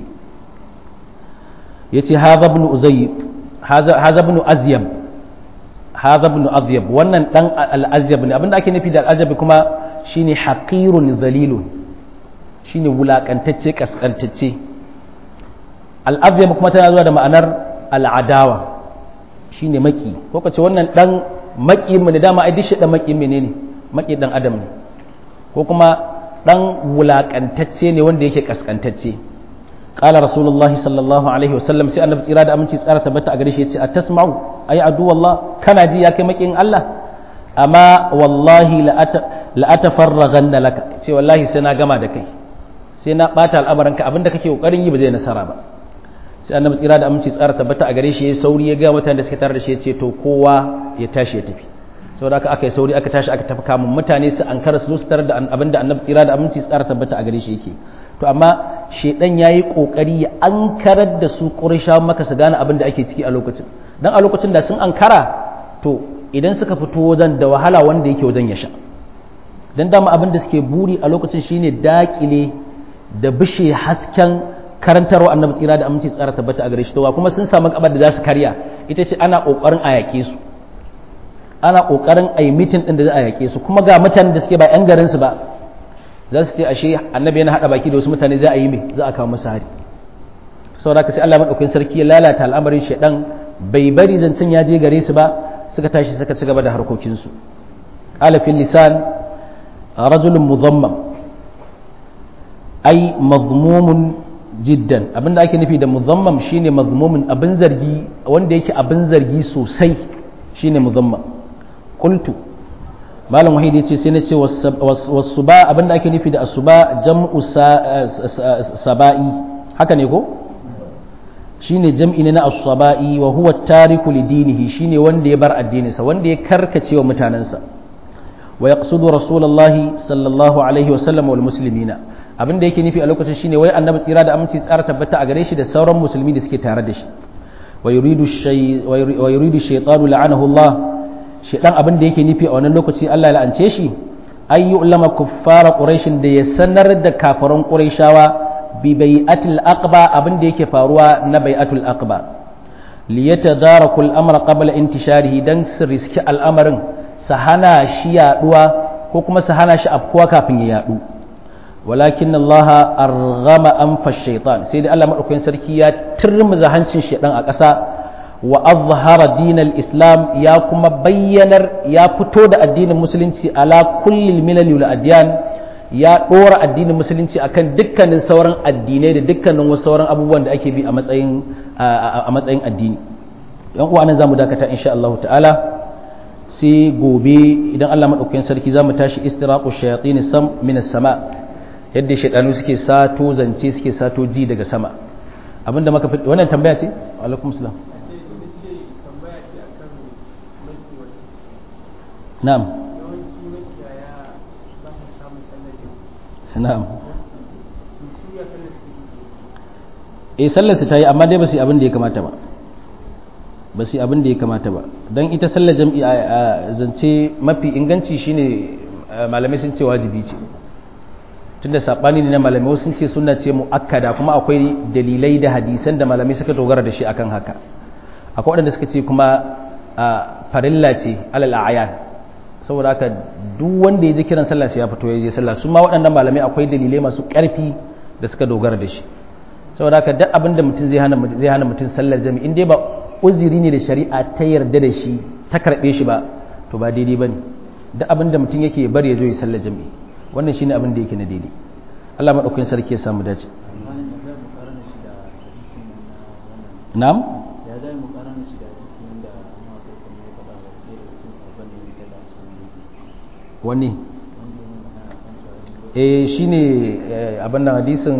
[SPEAKER 1] ya ce haza ibn uzayyib haza ibn azyab haza ibn azyab wannan dan al-azyab ne abinda ake nufi da al-azyab kuma shine haqirun zalilun shine wulakantacce kaskantacce al-azyab kuma tana zuwa da ma'anar al-adawa shine maki ko kace wannan dan maki mu ne dama ai dishi dan maki menene maki dan adam ne ko kuma dan wulakantacce ne wanda yake kaskantacce qala rasulullahi sallallahu alaihi wasallam sai annabi tsira da aminci tsara tabbata a gare shi yace atasma'u ay adu wallah kana ji ya kai makin Allah amma wallahi la atafarraghanna laka ce wallahi sai na gama da kai sai na bata al'amaranka abinda kake kokarin yi ba zai nasara ba sai annabi tsira da aminci tsara tabbata a gare shi yayi sauri ya ga mutanen da suke tare da shi yace to kowa ya tashi ya tafi saboda haka aka yi sauri aka tashi aka tafi kamun mutane su an kara su zo su tarar da abin da annabi tsira da aminci tsara tabbata a gare shi yake to amma shedan yayi kokari ya an karar da su qurayshawa maka su gane abin da ake ciki a lokacin dan a lokacin da sun ankara to idan suka fito wajen da wahala wanda yake wajen ya sha dan dama abin da suke buri a lokacin shine dakile da bishe hasken karantarwa annabi tsira da aminci tsara tabbata a gare shi to kuma sun samu kabar da za su karya ita ce ana kokarin a yake su ana kokarin a yi mitin din da za a yaƙe su kuma ga mutanen da suke ba 'yan garin su ba za su ce ashe annabi yana haɗa baki da wasu mutane za a yi mai za a kawo musu hari saboda haka sai Allah madaukakin sarki ya lalata al'amarin shedan bai bari zancen ya je gare su ba suka tashi suka ci gaba da harkokin su qala fil lisan rajulun muzammam ai mazmumun jiddan abinda ake nufi da muzammam shine mazmumun abin zargi wanda yake abin zargi sosai shine muzammam qultu malam wahidi yace sai na ce wasuba abinda ake nufi da asuba jam'u saba'i haka ne ko shine jam'i ne na as-saba'i wa huwa tariku li dinihi shine wanda ya bar addininsa wanda ya karkace wa mutanansa wa yaqsudu rasulullahi sallallahu alaihi wa sallam wal muslimina abin da yake nufi a lokacin shine wai annabi tsira da aminci tsara tabbata a gare shi da sauran musulmi da suke tare da shi wa yuridu shay wa yuridu shaytanu la'anahu Allah shaytan abin da yake nufi a wannan lokaci Allah ya la'ance shi ay yu'lama kuffara quraish da ya sanar da kafaran quraishawa bi bai'atil aqba abin da yake faruwa na bai'atul aqba liyatadaraku al-amra qabla intisharihi dan su riski al'amarin su hana shi yaduwa ko kuma su hana shi afkuwa kafin ya yadu walakin Allah arghama anfa shaitan sai dai Allah madaukakin sarki ya turmuza hancin shaitan a ƙasa wa azhara dinal islam ya kuma bayyanar ya fito da addinin musulunci ala kullil milal wal adyan ya dora addinin musulunci akan dukkanin sauran addinai da dukkanin wasu sauran abubuwan da ake bi a matsayin a matsayin addini yan uwa nan zamu dakata insha Allah ta'ala sai gobe idan Allah madaukakin sarki zamu tashi istiraqu shayatin sam min as-sama' yadda shaidanu suke sato zance suke sato ji daga sama abinda maka fi wannan tambaya ce alaikum salam na'am na'am eh sallar su ta yi amma dai ba su abin da ya kamata ba ba su abin da ya kamata ba don ita sallar jam'i a zance mafi inganci shine malamai sun ce wajibi ce tunda sabani ne na malamai wasu ce sunna ce muakkada kuma akwai dalilai da hadisan da malamai suka dogara da shi akan haka akwai waɗanda suka ce kuma farilla ce alal ayan saboda haka duk wanda ya ji kiran sallah sai ya fito ya je sallah su ma waɗannan malamai akwai dalilai masu ƙarfi da suka dogara da shi saboda haka duk abin da mutum zai hana zai hana mutum sallar jami'i in dai ba uzuri ne da shari'a ta yarda da shi ta karɓe shi ba to ba daidai bane duk abin da mutum yake bari ya zo ya sallar jami'i wannan shine abin da yake na daidai Allah madaukakin sarki ya samu dace na'am
[SPEAKER 2] ya zai mu karana shi da cikin da ma ko kuma ya faɗa wa sai da cikin abin da yake da su
[SPEAKER 1] wani
[SPEAKER 2] wanda ya magana kan cewa
[SPEAKER 1] eh shine abin nan hadisin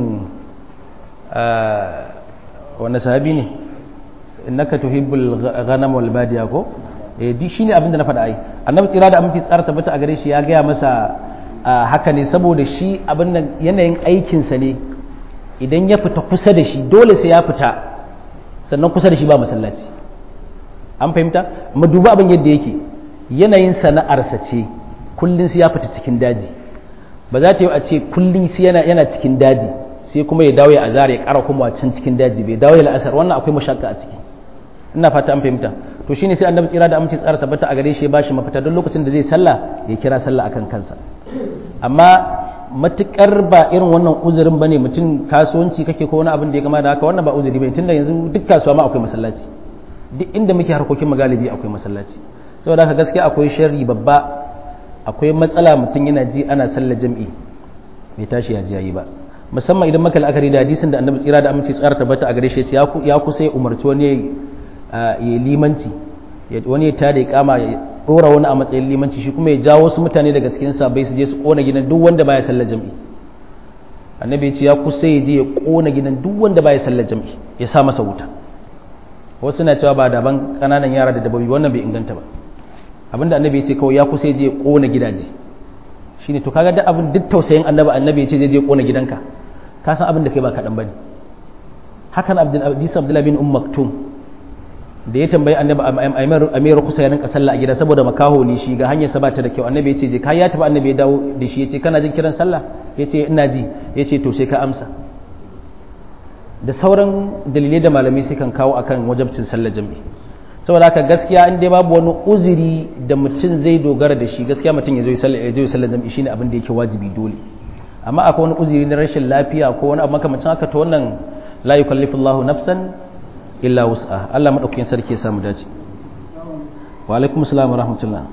[SPEAKER 1] wanda sahabi ne innaka tuhibbul ghanam wal badiya ko eh di shine abin da na faɗa ai annabi tsira da aminci tsara tabbata a gare shi ya gaya masa haka ne saboda shi abin nan yanayin aikinsa ne idan ya fita kusa da shi dole sai ya fita sannan kusa da shi ba masallaci an fahimta mu duba abin yadda yake yanayin sana'arsa ce kullum sai ya fita cikin daji ba za ta yi a ce kullum sai yana yana cikin daji sai kuma ya dawo ya azara ya kara kuma can cikin daji bai dawo ya la'asar wannan akwai mashakka a ciki ina fata an fahimta to shine sai annabi tsira da aminci tsara tabbata a gare shi ya bashi mafita don lokacin da zai sallah ya kira sallah akan kansa amma matukar ba irin wannan uzurin bane mutum kasuwanci kake ko wani abin da ya kama da haka wannan ba uzuri bane tunda yanzu duk kasuwa ma akwai masallaci duk inda muke harkokin magalibi akwai masallaci saboda haka gaskiya akwai sharri babba akwai matsala mutum yana ji ana sallar jam'i bai tashi ya ji yayi ba musamman idan maka la'akari da hadisin da annabi tsira da aminci tsara tabbata a gare shi ya kusa ya umarci wani ya limanci wani ya tada ya kama ya dora wani a matsayin limanci shi kuma ya jawo wasu mutane daga cikin sabai su je su kona gidan duk wanda baya sallar jam'i annabi ya ce ya kusa ya je ya kona gidan duk wanda baya sallar jam'i ya sa masa wuta wasu na cewa ba daban kananan yara da dabbobi wannan bai inganta ba abinda annabi ya ce kawai ya kusa ya je ya kona gidaje shine to kaga duk abin duk tausayin annabi annabi ya ce zai je kona gidanka ka san abin da kai ba kaɗan bane hakan abdullahi bin um maktum da ya tambayi annabi amiru kusa ya rinka sallah a gida saboda makaho ne shi ga hanyar sa ba ta da kyau annabi ya ce je kai ya tafi annabi ya dawo da shi ya ce kana jin kiran sallah ya ce ina ji ya ce to sai ka amsa da sauran dalilai da malamai sukan kawo akan wajabcin sallar jami'i saboda haka gaskiya in dai babu wani uzuri da mutum zai dogara da shi gaskiya mutum ya zo ya sallar jam'i shine abin da yake wajibi dole amma akwai wani uzuri na rashin lafiya ko wani abu makamancin haka to wannan la yukallifu Allahu nafsan illa wus'a Allah madaukakin sarki ya samu dace wa alaikum assalam wa rahmatullah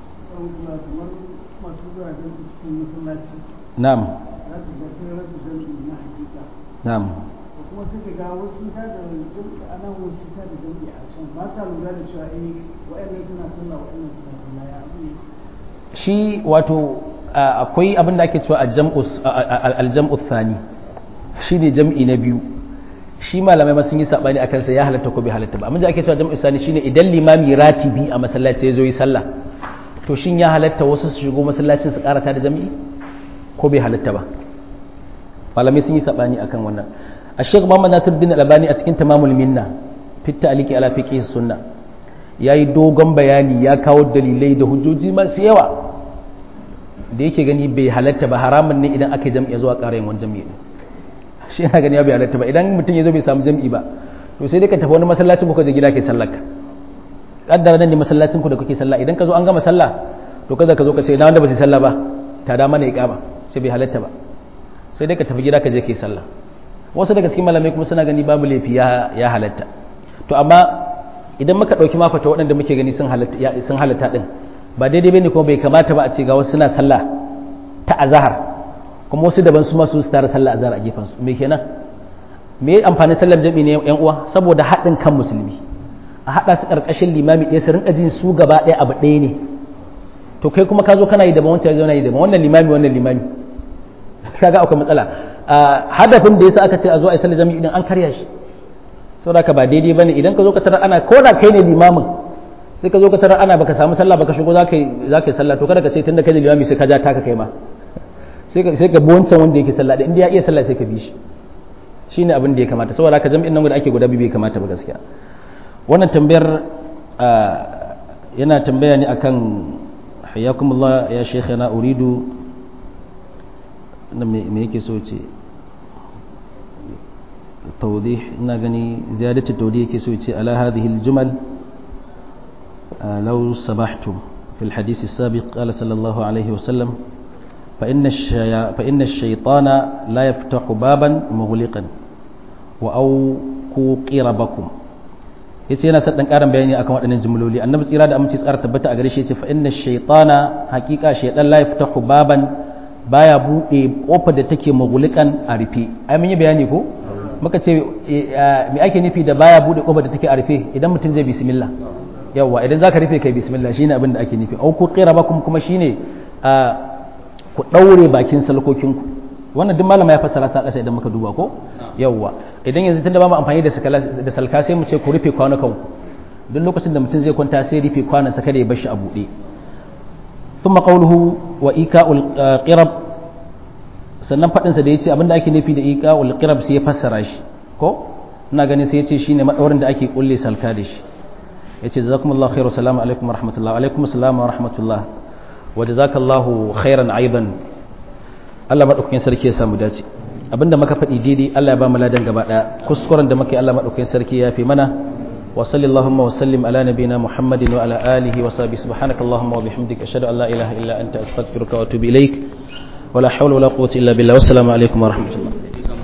[SPEAKER 1] na'am na'am
[SPEAKER 3] kuma suka ga wasu ta da a nan wasu ta da jami'i a can ba sa lura da cewa eh wa'annan suna sallah wa'annan suna sallah ya abu
[SPEAKER 1] shi wato akwai abin da ake cewa aljam'u thani shi ne jam'i na biyu shi malamai ma sun yi sabani akan sa ya halatta ko bai halatta ba amma da ake cewa jam'u thani shine idan limami ratibi a masallaci ya zo yi sallah to shin ya halatta wasu su shigo masallacin su karata da jam'i ko bai halatta ba malamai sun yi sabani akan wannan الشيخ محمد ناصر الدين الألباني أتكين تمام المنة في التعليق على فقه السنة yayi dogon bayani ya kawo dalilai da hujjoji masu yawa da yake gani bai halatta ba haramun ne idan aka jam'i zuwa ƙara yin wani jam'i shi yana gani ya bai halatta ba idan mutum ya zo bai samu jam'i ba to sai dai ka tafi wani masallacin ko ka je gida ke sallar ka kaddara nan ne masallacin ku da kuke sallah idan ka zo an gama sallah to kaza ka zo ka ce na wanda ba su sallah ba ta da mana iqama sai bai halatta ba sai dai ka tafi gida ka je ke sallah wasu daga cikin malamai kuma suna gani babu laifi ya halatta to amma idan muka ɗauki mafata waɗanda muke gani sun halatta ɗin ba daidai bane kuma bai kamata ba a ce ga wasu suna sallah ta azahar kuma wasu daban su masu su tara sallah azahar a gefen su me kenan me amfanin sallar jami'i ne yan uwa saboda haɗin kan musulmi a haɗa su ƙarƙashin limami ɗaya su rinka jin su gaba ɗaya abu ɗaya ne to kai kuma ka zo kana yi daban wancan yana yi daban wannan limami wannan limami kaga akwai matsala hadafin da yasa aka ce a zo a yi sallar jami'i idan an karya shi saboda ka ba daidai bane idan ka zo ka tarar ana ko da kai ne limamin sai ka zo ka tarar ana baka samu sallah baka shigo zaka yi zaka yi sallah to kada ka ce tunda kai ne limami sai ka ja taka kai ma sai ka sai ka bi wancan wanda yake sallah da inda ya iya sallah sai ka bi shi shine abin da ya kamata saboda ka jami'in nan da ake guda biyu bai kamata ba gaskiya wannan tambayar yana tambaya ne akan hayyakumullah ya shaykhana uridu me yake so ce توضيح نغني زيادة التوضيح كسويتي على هذه الجمل لو سمحتم في الحديث السابق قال صلى الله عليه وسلم فإن, الشي... فإن الشيطان لا يفتح بابا مغلقا وأوكوا قربكم yace yana son dan karin bayani akan waɗannan jumloli annabi tsira da aminci tsara tabbata a gare shi yace fa inna shaytana haqiqa shaytan la yaftahu baban baya bude kofar da take magulikan a rufe ai mun yi bayani ko muka ce me ake nufi da baya bude kofar da take a rufe idan mutum zai bismillah yawa idan zaka rufe kai bismillah shine abin da ake nufi au ku qirabakum kuma shine ku daure bakin salkokin ku wannan duk malama ya fassara sa kasa idan muka duba ko yawa idan yanzu tunda ba mu amfani da da salka sai mu ce ku rufe kwanukan ku duk lokacin da mutum zai kwanta sai rufe kwanan sa kada ya bar shi a bude ثم قوله وإيكاء القرب sannan faɗinsa da ya ce abinda ake nufi da iƙa ulƙirab sai ya fassara shi ko ina ganin sai ya ce shine maɗaurin da ake kulle salka da shi ya ce jazakumullahu khairu salamu alaikum wa rahmatullah alaikum salamu wa rahmatullah wa jazakallahu khairan aidan Allah madaukakin sarki ya samu dace abinda muka faɗi daidai Allah ya ba mu ladan gaba ɗaya kuskuren da muka yi Allah madaukakin sarki ya fi mana وصلى اللهم وسلم على نبينا محمد وعلى آله وصحبه سبحانك اللهم وبحمدك أشهد أن لا إله إلا أنت أستغفرك وأتوب إليك ولا حول ولا قوة إلا بالله والسلام عليكم ورحمة الله